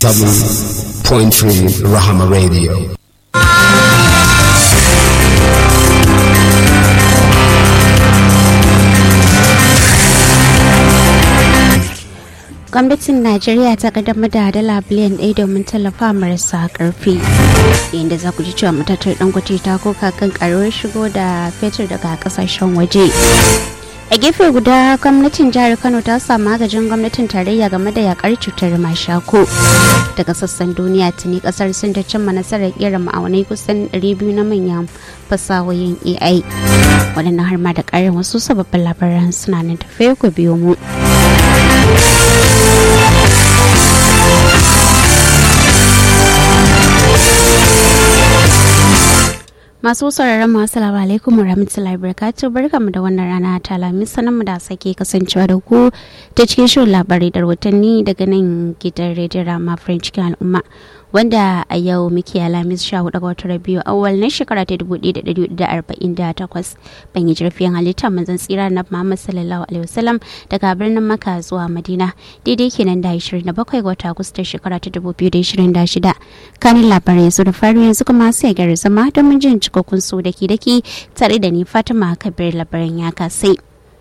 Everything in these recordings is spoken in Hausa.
97.3 Rahama Radio. gwamnatin najeriya ta kaddamar da dala biliyan ɗaya domin tallafa marasa karfi inda za ku ji cewa matatar dangote ta koka kan karuwar shigo da fetur daga kasashen waje a gefe guda gwamnatin jihar kano ta samu agajin gwamnatin tarayya game da yakar cutar mashako daga sassan duniya tuni kasar sun ta cimma nasarar kera ma'aunai kusan 200 na manyan fasahohin ai waɗannan har ma da ƙarin wasu sababbin labaran suna nan tafe ku biyo mu Masu sauraron masu salamu alaikum wa rahmatullahi barakatuh barkamu da wannan rana ta lami sanan da sake kasancewa da ku ta cikin shirin labarai da rahotanni daga nan gidan rediyon rama french cikin al'umma wanda a yau muke alamis sha hudu ga watan biyu awal na shekara ta dubu ɗaya da ɗari da arba'in da takwas ban yi jirfiyan halitta manzon tsira na muhammad sallallahu alaihi wasallam daga birnin maka zuwa madina daidai kenan da ashirin da bakwai ga wata agustan shekara ta dubu biyu da ashirin da shida kanin labarai yanzu da faru yanzu kuma sai gyara zama domin jin cikakkun su daki daki tare da ni fatima kabir labaran ya kasai.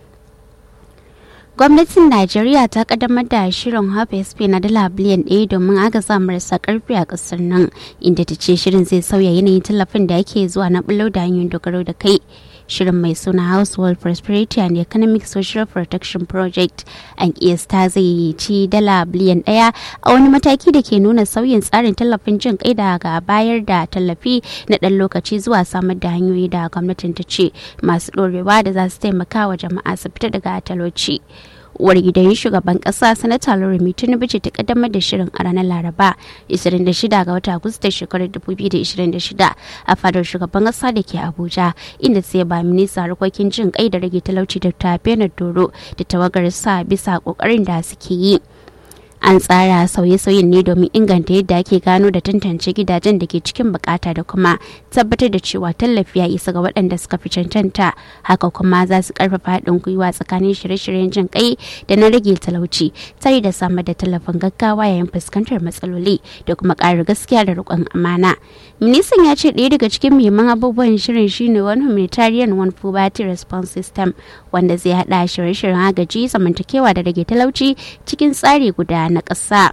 gwamnatin najeriya ta kaddamar da shirin sp na dala biliyan ɗaya domin agaza marasa karfi a ƙasar nan inda ta ce shirin zai sauya yanayin tallafin da ake zuwa na bulo da hanyoyin dogaro da kai shirin mai suna household prosperity and economic social protection project an kiyasta zai ci dala biliyan ɗaya a wani mataki da ke nuna sauyin tsarin tallafin jin kai daga bayar da tallafi na ɗan lokaci zuwa samar da hanyoyi da gwamnatin ta ce masu ɗorewa da za su taimaka wa jama'a su fita daga talauci. uwar gidan shugaban kasa sanata loremi tinubu ce ta kaddamar da shirin a ranar laraba 26 ga wata agusta shekarar 2026 a fadar shugaban kasa da ke abuja inda sai ba minista harkokin jin kai da rage talauci da ta doro da tawagar sa bisa kokarin da suke yi an tsara sauye-sauyen ne domin inganta yadda ake gano da tantance gidajen da ke cikin bukata da kuma tabbatar da cewa tallafi ya isa ga waɗanda suka fi cancanta haka kuma za su karfafa haɗin gwiwa tsakanin shirye-shiryen jin kai da na rage talauci tare da samar da tallafin gaggawa yayin fuskantar matsaloli da kuma ƙara gaskiya da riƙon amana ministan ya ce ɗaya daga cikin muhimman abubuwan shirin shine wani humanitarian one poverty response system wanda zai haɗa shirye-shiryen agaji zamantakewa da rage talauci cikin tsari guda na ƙasa.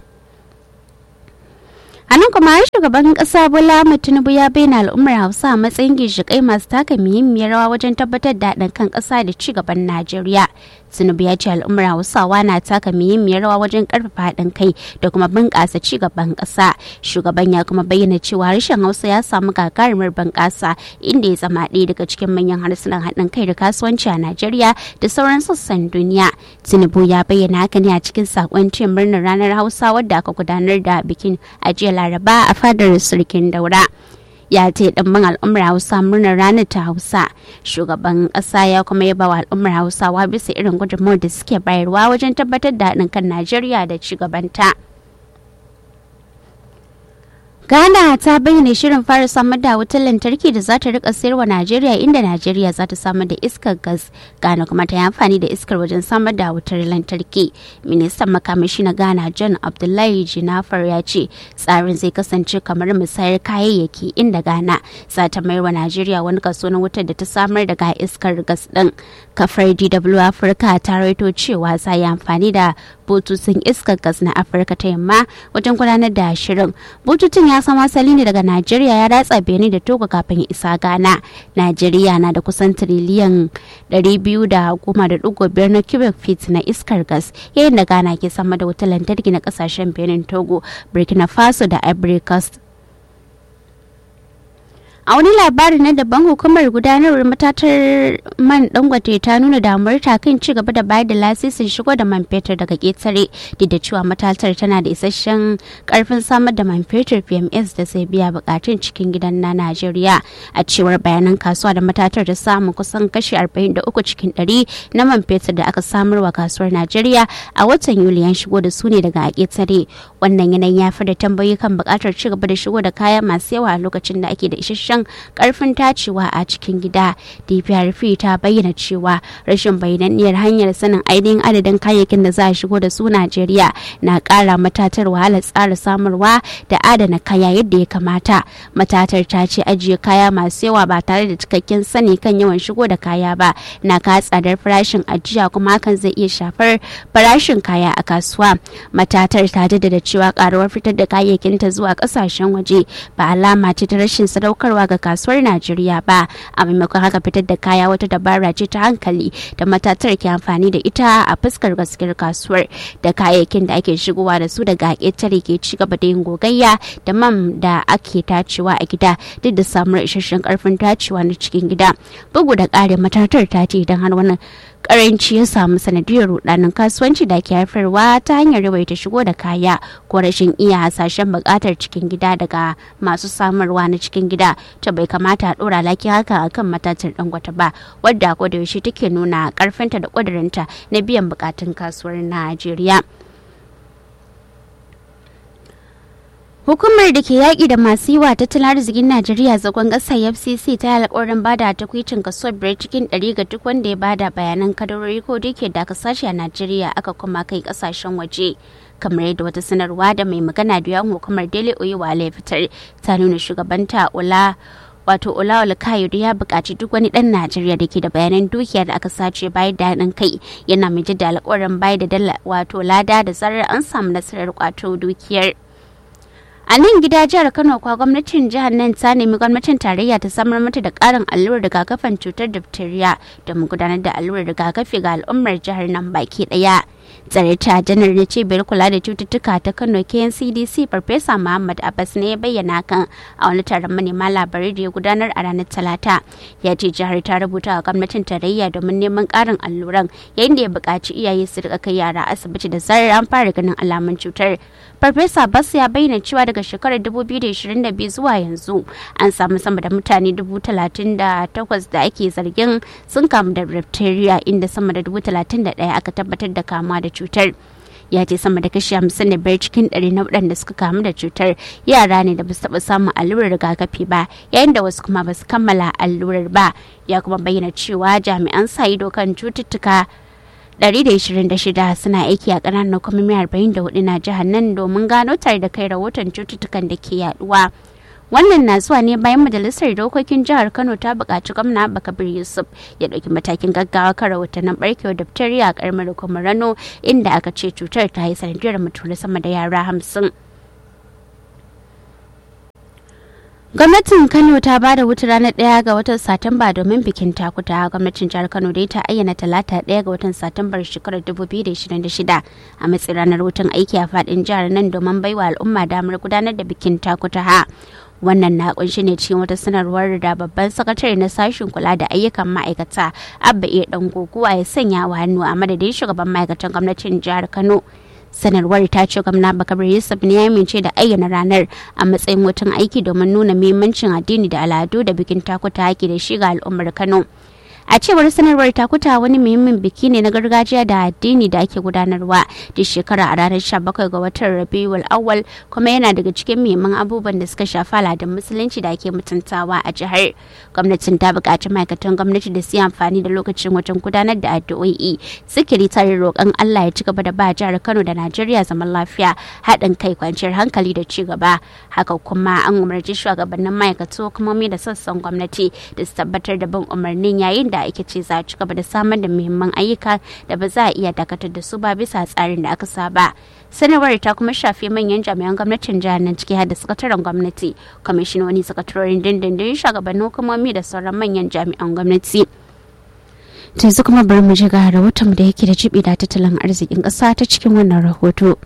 a nan kuma shugaban kasa bola tinubu ya bayyana al'ummar hausa a matsayin ginshiƙai masu taka muhimmiyar rawa wajen tabbatar da haɗin kan ƙasa da ci gaban najeriya tinubu ya ce al'ummar hausawa na taka muhimmiyar rawa wajen ƙarfafa haɗin kai da kuma bunƙasa ci gaban ƙasa shugaban ya kuma bayyana cewa harshen hausa ya samu gagarumar bunƙasa inda ya zama ɗaya daga cikin manyan harsunan haɗin kai da kasuwanci a najeriya da sauran sassan duniya tinubu ya bayyana haka ne a cikin saƙon ce murnar ranar hausa wadda aka gudanar da bikin a jiya laraba a fadar sarkin daura ya ce ɗimbin al'ummar hausa murnar ranar ta hausa shugaban ƙasa ya kuma yaba wa al'ummar hausawa bisa irin gudunmawar da suke bayarwa wajen tabbatar da haɗin kan najeriya da ci gabanta. Ghana ta bayyana shirin fara samar da wutar lantarki da za ta rika sayarwa Najeriya inda Najeriya za ta samar da iskar gas. Ghana kuma ta yi amfani da iskar wajen samar da wutar lantarki. Ministan makamashi na Ghana John Abdullahi Jinafar ya ce tsarin zai kasance kamar musayar kayayyaki inda Ghana za ta mayar wa Najeriya wani kaso na wutar da ta samar daga iskar gas din. Kafar DW Afirka ta rawaito cewa za yi amfani da bututun iskar gas na Afirka ta yamma wajen gudanar da shirin. Bututun ya samo asali ne daga Najeriya ya ratsa Benin da Togo kafin ya isa Ghana. Najeriya na da kusan tiriliyan 210.5 na cubic feet na iskar gas yayin da Ghana ke sama da wutar lantarki na kasashen Benin, Togo, Burkina Faso da Ivory Coast. a wani labari na daban hukumar gudanarwar matatar man dangote ta nuna damuwar ta kan ci gaba da bayar da lasisin shigo da man fetur daga ketare duk da cewa matatar tana da isasshen karfin samar da man fetur pms da zai biya bukatun cikin gidan na najeriya a cewar bayanan kasuwa da matatar da samun kusan kashi 43 cikin 100 na man fetur da aka samar wa kasuwar najeriya a watan yuli an shigo da su ne daga ketare wannan yanayin ya fi da tambayi kan bukatar ci gaba da shigo da kaya masu yawa a lokacin da ake da isasshen kamfanonin karfin tacewa a cikin gida dprp ta bayyana cewa rashin bayyananniyar hanyar sanin ainihin adadin kayayyakin da za a shigo da su najeriya na kara matatar wahalar tsara samarwa da adana kaya yadda ya kamata matatar ta ce ajiye kaya masu yawa ba tare da cikakken sani kan yawan shigo da kaya ba na ka tsadar farashin ajiya kuma hakan zai iya shafar farashin kaya a kasuwa matatar ta jaddada cewa karuwar fitar da kayayyakinta zuwa kasashen waje ba alama ce ta rashin sadaukarwa ga kasuwar najeriya ba a maimakon haka fitar da kaya wata dabara ce ta hankali da matatar ke amfani da ita a fuskar gaskiyar kasuwar da kayayyakin da ake shigowa da su daga ƙetare ke ci gaba da yin gogayya da man da ake tacewa a gida duk da samuwar isasshen karfin tacewa na cikin gida bugu da ƙarin matatar ta ce idan har wannan karanci ya samu sanadiyar rudanin kasuwanci da ke haifarwa ta hanyar yawaita shigo da kaya ko rashin iya hasashen bukatar cikin gida daga masu samarwa na cikin gida ta bai kamata a dora laki haka akan matatar dangwata ba wadda ko da yaushe take nuna karfinta da kudurinta na biyan bukatun kasuwar najeriya Hukumar da ke yaƙi da masu yi wa tattalin arzikin Najeriya zagon ƙasa FCC ta yi alƙawarin bada takwicin kaso biyar cikin ɗari ga duk wanda ya bada bayanan kadarori ko da ke da aka sashi a Najeriya aka kuma kai ƙasashen waje. kamar yadda wata sanarwa da mai magana da yawan hukumar Dele Oyewale fitar ta nuna shugabanta Ola wato Olawal Kayode ya buƙaci duk wani ɗan Najeriya da ke da bayanan dukiya da aka sace bayar da haɗin kai yana mai da alƙawarin bayar da dala wato lada da zarar an samu nasarar kwato dukiyar. a nan gida jihar kano kwa gwamnatin jihar nan ta nemi gwamnatin tarayya ta samar mata da karin allurar rigakafin cutar diphtheria domin gudanar da allurar rigakafi ga al'ummar jihar nan baki daya tsare ta janar da cibiyar kula da cututtuka ta kano kncdc farfesa muhammad abbas ne ya bayyana kan a wani taron manema labarai da ya gudanar a ranar talata ya ce jihar ta rubuta wa gwamnatin tarayya domin neman karin alluran yayin da ya buƙaci iyaye su rika kai yara asibiti da zarar an fara ganin alamun cutar farfesa bas ya bayyana cewa daga shekarar 2022 zuwa yanzu an samu sama da mutane 38,000 da ake zargin sun kamu da diphtheria inda sama da 31,000 aka tabbatar da kamuwa da cutar ya ce sama da kashi hamsin da biyar cikin ɗari na waɗanda suka kamu da cutar yara ne da ba su taɓa samun allurar rigakafi ba yayin da wasu kuma ba su kammala allurar ba ya kuma bayyana cewa jami'an sa ido kan cututtuka 126 suna aiki a ƙananan hukumomi 44 na jihar nan domin gano tare da kai rahoton cututtukan da ke yaduwa. wannan na zuwa ne bayan majalisar dokokin jihar kano ta buƙaci gwamna bakabir yusuf ya ɗauki matakin gaggawa kan rahotannin barkewar diphtheria a ƙaramar hukumar rano inda aka ce cutar ta yi sanadiyar mutuwar sama da yara hamsin gwamnatin kano ta ba da wuta ranar ɗaya ga watan satumba domin bikin takuta gwamnatin jihar kano dai ta ayyana talata ɗaya ga watan satumbar shekarar 2026 a matsayin ranar wutan aiki a faɗin jihar nan domin baiwa al'umma damar gudanar da bikin takuta ha wannan na kunshi ne cikin wata sanarwar da babban sakatare na sashen kula da ayyukan ma'aikata abba iya dan guguwa ya sanya wa hannu a madadin shugaban ma'aikatan gwamnatin jihar kano sanarwar ta ce gwamna bakar yusuf ne ya amince da ayyana ranar a matsayin wutan aiki domin nuna muhimmancin addini da al'adu da bikin takuta haƙi da shi ga al'ummar kano a cewar sanarwar takuta wani muhimmin biki ne na gargajiya da addini da ake gudanarwa duk shekara a ranar 17 ga watan rabiul awwal kuma yana daga cikin muhimman abubuwan da suka shafi al'adun musulunci da ake mutuntawa a jihar gwamnatin ta buƙaci ma'aikatan gwamnati da su yi amfani da lokacin wajen gudanar da addu'o'i sikiri tare roƙon allah ya ci gaba da ba jihar kano da najeriya zaman lafiya haɗin kai kwanciyar hankali da ci gaba haka kuma an umarci shugabannin ma'aikatu hukumomi da sassan gwamnati da su tabbatar da bin umarnin yayin da da ake ce za a ci gaba da samar da muhimman ayyuka da ba za a iya dakatar da su ba bisa tsarin da aka saba sanarwar ta kuma shafi manyan jami'an gwamnatin jihar nan ciki har da sakataren gwamnati kwamishinoni sakatarorin dindindin shugabannin hukumomi da sauran manyan jami'an gwamnati yanzu kuma bari mu ji ga rahoton da yake da jibi da tattalin arzikin ƙasa ta cikin wannan rahoto.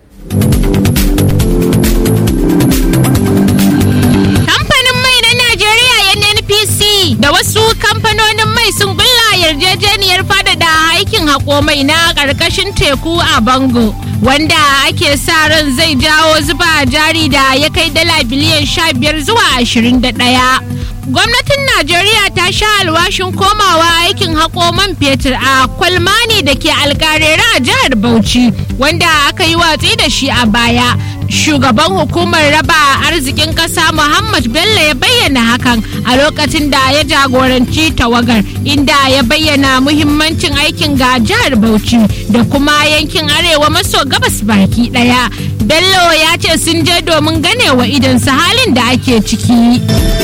Kamfanin mai na Najeriya NNPC da wasu kamfanonin mai sun gulla yarjejeniyar faɗaɗa aikin haƙo mai na ƙarƙashin teku a Bango, wanda ake sa ran zai jawo zuba jari da ya kai dala biliyan sha biyar zuwa ashirin da ɗaya. Gwamnatin Najeriya ta sha alwashin komawa aikin haƙo man fetur a kwalmani da ke alƙarera a jihar Bauchi, wanda aka yi watsi da shi a baya. shugaban hukumar raba arzikin ƙasa muhammad bello ya bayyana hakan a lokacin da ya jagoranci tawagar inda ya bayyana muhimmancin aikin ga jihar bauchi da kuma yankin arewa maso gabas baki daya bello ya ce sun je domin ganewa idansu halin da ake ciki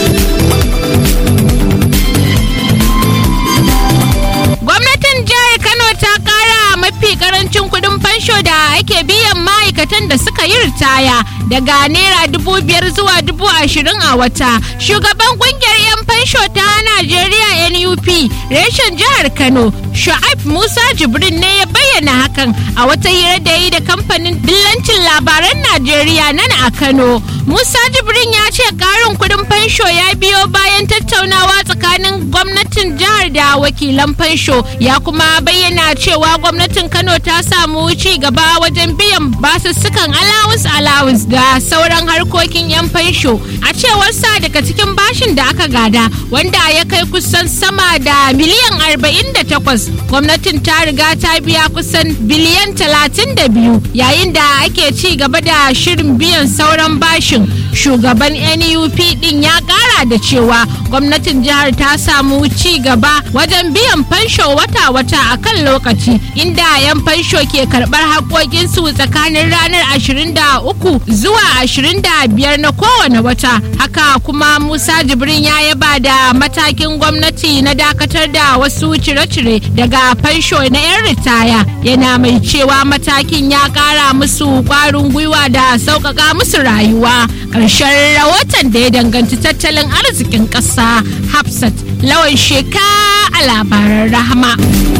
gwamnatin jihar kano ta kara mafi karancin kudin fansho da ake biyan ma'aikatan da suka yi ritaya daga naira dubu biyar zuwa dubu ashirin a wata shugaban kungiyar 'yan fansho ta najeriya nup reshen jihar kano shu'aib musa jibrin ne ya bayyana hakan a wata hira da yi da kamfanin dillancin labaran najeriya nan a kano musa jibrin ya ce karin kudin fansho ya biyo bayan tattaunawa tsakanin gwamnatin jihar da wakilan fansho ya kuma bayyana cewa gwamnatin kano ta samu ci gaba wajen biyan basussukan allowance allowance da sauran harkokin 'yan fansho a cewar sa daga cikin bashin da aka gada wanda ya kai kusan sama da miliyan 48 gwamnatin ta riga ta biya kusan biliyan 32 yayin da ake ci gaba da shirin biyan sauran bashin shugaban nup din ya kara da cewa gwamnatin jihar ta samu ci gaba wajen biyan fansho wata-wata a kan lokaci inda 'yan fansho ke karbar haƙoƙinsu tsakanin ranar 23 zuwa 25 na kowane wata haka kuma musa jibrin ya yaba da matakin gwamnati na dakatar da wasu cire-cire daga fansho na 'yan ritaya yana mai cewa matakin ya kara musu kwarin gwiwa da sauƙaƙa musu rayuwa ƙarshen rahoton da ya danganci tattalin arzikin ƙasa hafsat lawan sheka a labaran rahama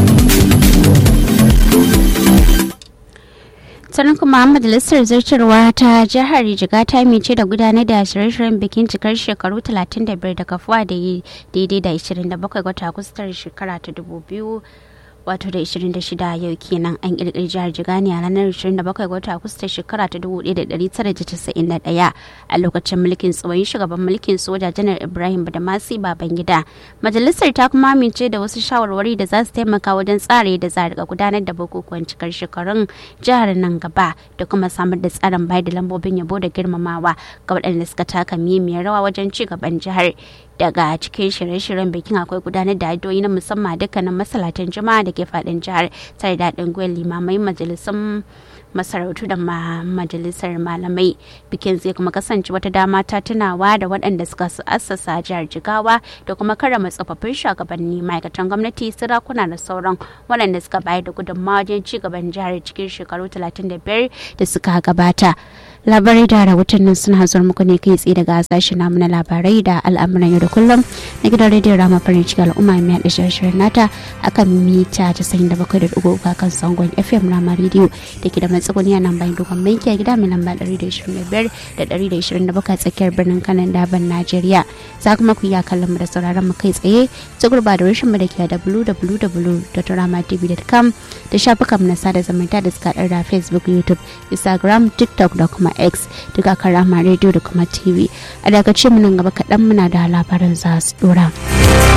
sannan kuma majalisar zartarwa ta jihar jiga ta mice da gudanar da shirye-shiryen bikin cikar shekaru 35 da kafuwa da daidai da 27 wata agustar shekara ta 2000 wato da 26 yau kenan an kirkiri jihar jigani a ranar 27 ga watan agusta shekara ta 1991 a lokacin mulkin tsohon shugaban mulkin soja janar ibrahim badamasi babangida majalisar ta kuma amince da wasu shawarwari da za su taimaka wajen tsare da za a gudanar da bukukuwan cikar shekarun jihar nan gaba da kuma samar da tsarin bayar da lambobin yabo da girmamawa ga waɗanda suka taka muhimmiyar rawa wajen ci gaban jihar daga cikin shirye-shiryen bikin akwai gudanar da addu'o'i na musamman dukkanin masalatan juma'a da ke fadin jihar tare da haɗin gwiwar limamai majalisun masarautu da majalisar malamai bikin zai kuma kasance wata dama ta tunawa da waɗanda suka assasa jihar jigawa da kuma karama tsofaffin shugabanni ma'aikatan gwamnati sarakuna da sauran waɗanda suka bayar da gudunmawa wajen ci gaban jihar cikin shekaru 35 da suka gabata labarai da rahotannin suna zuwa muku ne kai tsaye daga sashen namu na labarai da al'amuran yau da kullum na gidan rediyon rama farin ciki al'umma mai haɗa shirin nata akan mita 97.3 kan sangon fm rama rediyo da ke da matsuguni a nan bayan dogon banki a gida mai lamba 125 da 127 tsakiyar birnin kanan daban najeriya za kuma ku iya kallon mu da sauraron mu kai tsaye ta gurba da rashin mu da ke da www.ramatv.com da shafukan mu na sada zumunta da suka da facebook youtube instagram tiktok da kuma x duka kan rama rediyo da kuma tv a daga ce nan gaba kaɗan muna da labaran za su dora.